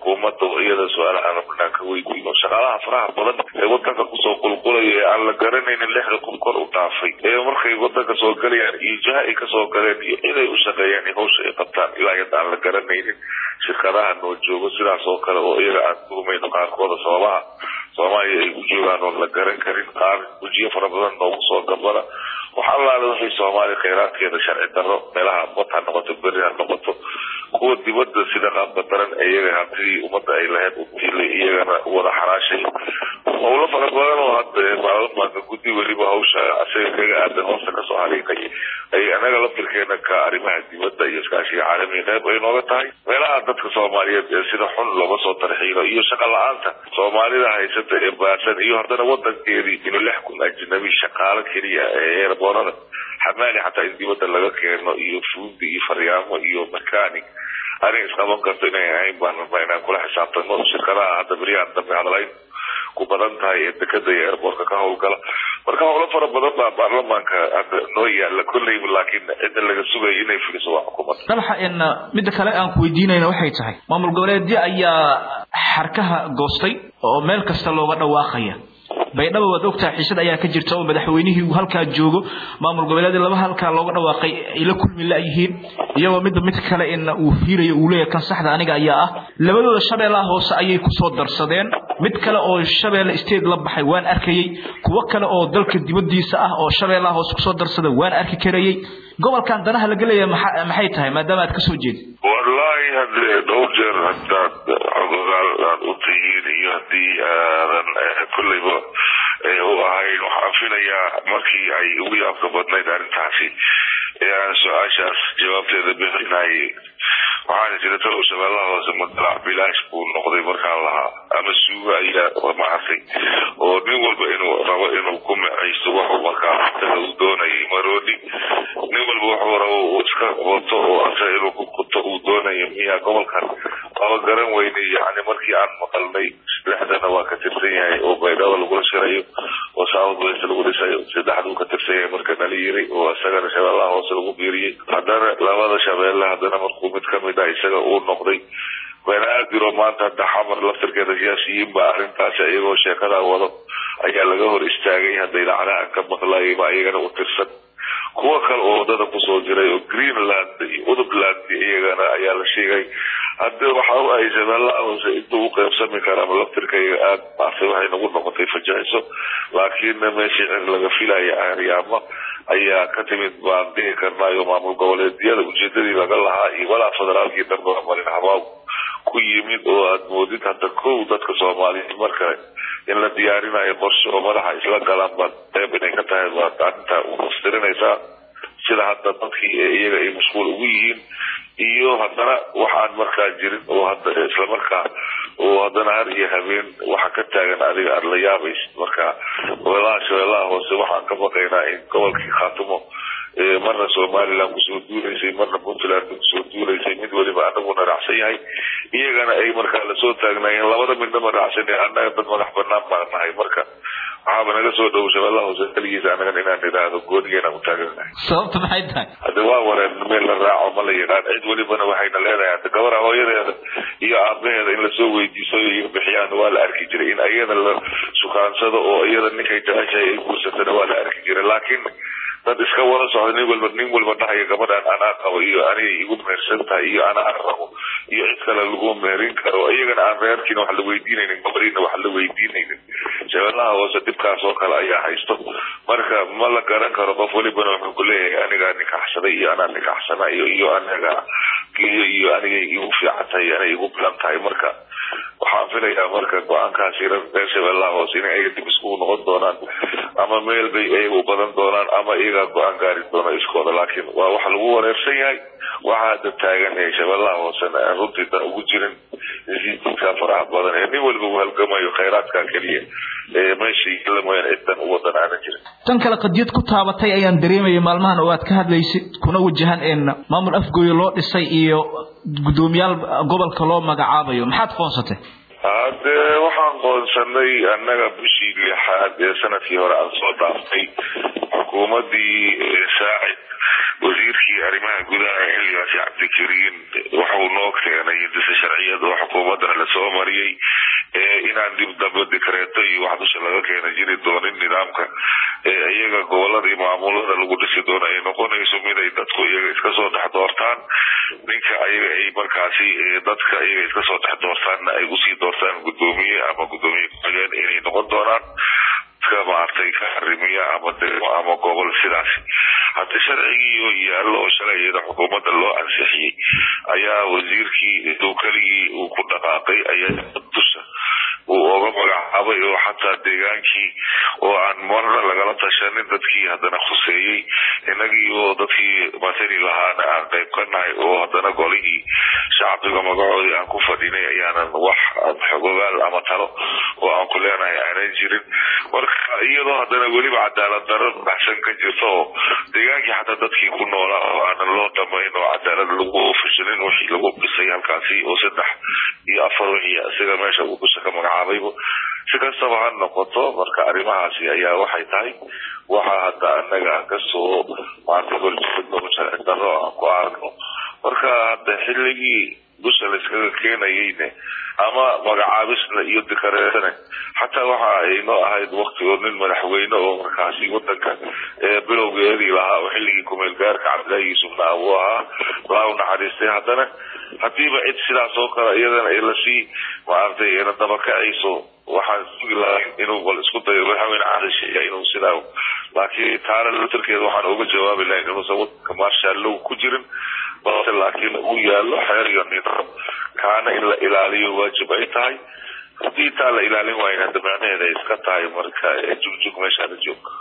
xukuumadda oo iyada su-aalaha rabnaan ka weydiino shaqaalaha faraha badan ee wadanka kusoo qulqulaya ee aan la garanaynin lixda kun kor u dhaafay ee markay wadanka soo galayaan iyo jaha ay kasoo galeen iyo ciday u shaqeeyaan iyo hawsha ay qabtaan ilaa yadda aan la garanaynin shirkadaha noo joogo sidaas oo kale oo iyaga aan kulmayno qaarkooda sababaha soomaaliya ay u joogaan oon la garan karin qaar wejiyo fara badan noogu soo gabada wax allaale waxay soomaaliya khayraadkeeda sharci darro meelaha bad ha noqoto beri ha noqoto kuwa dibadda sida qaabka daran iyaga hantidii ummadda ay lahayd u diilay iyagana wada xaraashay howlo fara badan oo hadda baarlamaanka guddi weliba hawsha asaga kaga aadan hoosta kasoo hariiqay ay anaga laftirkeena ka arrimaha dibadda iyo iskaashiga caalamiga qayb ay nooga tahay meelaha dadka soomaaliyeed ee sida xun looga soo tarxiilo iyo shaqa la-aanta soomaalida haysata ee baasan iyo haddana wadankeedii inuu lix kun ajnabi shaqaalo keliya ee eerboonada xamaali xataa in dibadda laga keeno iyo fuundi iyo faryaamo iyo mechanic arrin isqaban karto inay ahayn baan rabnaa inaan kula xisaabtano shirkadaha hadda beryahan dambe hadalayn ku badan tahay ee dekada iyo airboortka ka howlgala marka howlo fara badan baa baarlamaanka hadda noo yaala kolleyba laakiin cidda laga sugayo inay fuliso waa xukuumadda dalxa in midda kale aan ku weydiinayna waxay tahay maamul goboleedyo ayaa xarkaha goostay oo meel kasta looga dhawaaqaya baydhabo waad ogtahay xiisad ayaa ka jirta oo madaxweynihii uu halkaa joogo maamul goboleedii laba halkaa looga dhawaaqay ay la kulmi la-yihiin iyagoo midba mid kale in uu fiirayo uu leeyahay kan saxda aniga ayaa ah labadooda shabeellaha hoose ayay kusoo darsadeen mid kale oo shabeelle state la baxay waan arkayey kuwo kale oo dalka dibadiisa ah oo shabeellaha hoose kusoo darsada waan arki karayey gobolkan danaha laga leeyahay maxay tahay maadaama aad kasoo jeedid wallaahi haddee dhowr jeer hadaad xogogaal aad u tihiin iyo haddii aadan kolleyba u ahayn waxaan filayaa markii ay ugu yaabka badnayd arrintaasi ee aan su-aashaas jawaabteeda bixinayay waxaana jira talow shabeellaha hoose madalac bilaash buu noqday markaan lahaa ama suuga ayaa maartay oo nin walba inuu rabo inuu ku macaysto waxuu markaa isaga uu doonayay marooni nin walba wuxuu rabo uu iska wato oo asaga inuu ku kuto uu doonayo miyaa gobolkan waaba garan weynay yani markii aan maqalnay lixdana waa ka tirsan yahay oo baydhabo lagula shirayo oo south west lagu dhisayo saddexduu ka tirsan yahay marka nala yiri oo isagana shabeellaha hoose lagu biiriyey haddana labada shabeelle haddana markuu mid kamid ah isaga uu noqday banaadir oo maanta hadda xamar laftirkeeda siyaasiyiin ba arrintaasi iyagoo sheekada wado ayaa laga hor istaagay hadda idaacadaha ka maqlayba iyagana u tirsan kuwo kale oo wadada kusoo jiray oo greenland iyo udubland iyagana ayaa la sheegay hadda waxa u ahay shabeellaha hoose intuu u qeybsami karaa laftirkayga aad maartay waxay nagu noqotay fajaciso laakiin meeshii cir laga filaya aaryaamo ayaa ka timid baan dhihi karnaayo maamul goboleedyada ujeedadii laga lahaa iyo walaa federaalkii darbaa marin habaab ku yimid oo aad moodid hadda kow dadka soomaaliyeed marka in la diyaarinayo qorshe oo madaxa isla galaan baad qeyb inay ka tahay baad arrinta ufastirinaysaa sida hadda dadkii iyaga ay mashquul ugu yihiin iyo haddana waxaan markaa jirin oo hadda islamarkaa oo haddana har iyo habeen waxa ka taagan adiga aada la yaabaysid marka gobolaha shabeellaha hoose waxaan ka baqaynaa in gobolkii khaatumo marna somaliland kusoo duulaysay marna puntland kusoo duulaysay mid weliba anaguna raacsan yahay iyagana ay markaa lasoo taagnaayeen labada midnama raacsan annaga dad madax banaan baan nahay marka waxaaba naga soo dhow shabeellaha hoose keligiisa anagan inaan idhaahdo goonigeena u taaganahay sababta maxay tahay hadda waa wareen meel la raaco ma la yidhaan cid welibana waxayna leedahay hadda gabara hooyadeeda iyo aabaheeda in lasoo weydiiso iyo bixiyaan waa la arki jiray in iyada la sukaansado oo iyada ninkay jeceshahay ay guursatana waa la arki jiray laakiin dad iska wada socda nin walba nin walba dhahayo gabadhan anaa qabo iyo anigay igu mehersan tahay iyo anaa rabo iyo cid kale lagu meherin karo iyagana aan reerkiina wax la weydiinaynin gabadhiina wax la weydiinaynin shabeellaha hoose dhibkaas oo kale ayaa haysto marka ma la garan karo qof welibana wuxuu ku leeyahay anigaa nikaxsaday iyo anaa nikaxsana iyo iyo anaga iyo iyo anigay igu fiican tahay anay igu bilan tahay marka waxaan filayaa marka go-aankaasi reer shabeellaha hoose inay ayaga dib iskugu noqon doonaan ama meel bay ayaga u badan doonaan ama iyagaa go-aan gaari doona iskooda laakiin waa wax lagu wareersan yahay waxaa hadda taagan ee shabeellaha hoosena aan runtii dan ugu jirin isiidka faraha badan ee nin walba uu halgamayo khayraadka keliya ee meesha la mooyaan cidan u wadan aanan jirin tan kale qadiyad ku taabatay ayaan dareemayay maalmahan oo aad ka hadlaysid kuna wajahan een maamul afgooye loo dhisay iyo guddoomiyaal gobolka loo magacaabayo maxaad foonsatay hade waxaan qoonsanay annaga bishii lixaad ee sanadkii hore aan soo dhaaftay xukuumadii saacid wasiirkii arrimaha gudaha xilligaasi cabdikariin waxuu noo keenay dise sharciyad oo xukuumadana lasoo mariyey inaan dib dambe dikreeto iyo wax dusha laga keena jiri doonin nidaamka iyaga gobolada iyo maamulada lagu dhisi doono ay noqonayso mid ay dadku iyaga iska soo dhex doortaan ninka ayaga ay markaasi dadka iyaga iska soo dhex doortaanna ay usii doortaan gudoomiye ama gudoomiye ku-xigeen inay noqon doonaan dadka maartay ka harimiya ama degmo ama gobol sidaasi hadda sharcigii oo yaallo oo shalay iyada xukuumadda loo ansixiyey ayaa wasiirkii intuu keligii uu ku dhaqaaqay ayaa dusha uu oga magacaabay oo xataa deegaankii oo aan marna lagala tashanin dadkii haddana khuseeyey inagii oo dadkii matali lahaana aan qayb ka nahay oo haddana golihii shacbiga magacoodii aan ku fadhinay ayaanan wax xogogaal ama talo oo aan ku leenahay aanan jirin marka iyadoo haddana weliba cadaalad daro baxsan ka jirto oo deegaankii xataa dadkii ku noolaa oo aanan loo dhamayn oo cadaalad lagu fashilin wixii lagu dhisay halkaasi oo saddex iyo afar wixii isaga meesha uu dusha ka magacaabayba si kastaba ha noqoto marka arrimahaasi ayaa waxay tahay waxa hadda annaga kasoo maarta horjeedno sharci darro aan ku aragno marka hadda xilligii dusha layskaga keenayeyne ama magacaabisna iyo dikareetane xataa waxa ay noo ahayd wakti oo nin madaxweyne oo markaasi wadanka bilowgeedii lahaa oo xilligii kumeel gaarka cabdillahi yuusufna abuu ahaa laa u naxariistay haddana hadiiba cid sidaas oo kale iyadana ay lasii maaragtay na dabakacayso waxaan sugi lahay inuu bal isku dayo madaxweyne cadishiya inuu sidaa laakiin taana laftarkeeda waxaan uga jawaabi lahayn inuusan wadanka maarshallow ku jirin balse laakiin uu yaallo xeer iyo nidaam kaana in la ilaaliyo waajib ay tahay haddii taa la ilaalin waayn hadda macnaheeda ay iska tahay marka jugjug meeshaana joog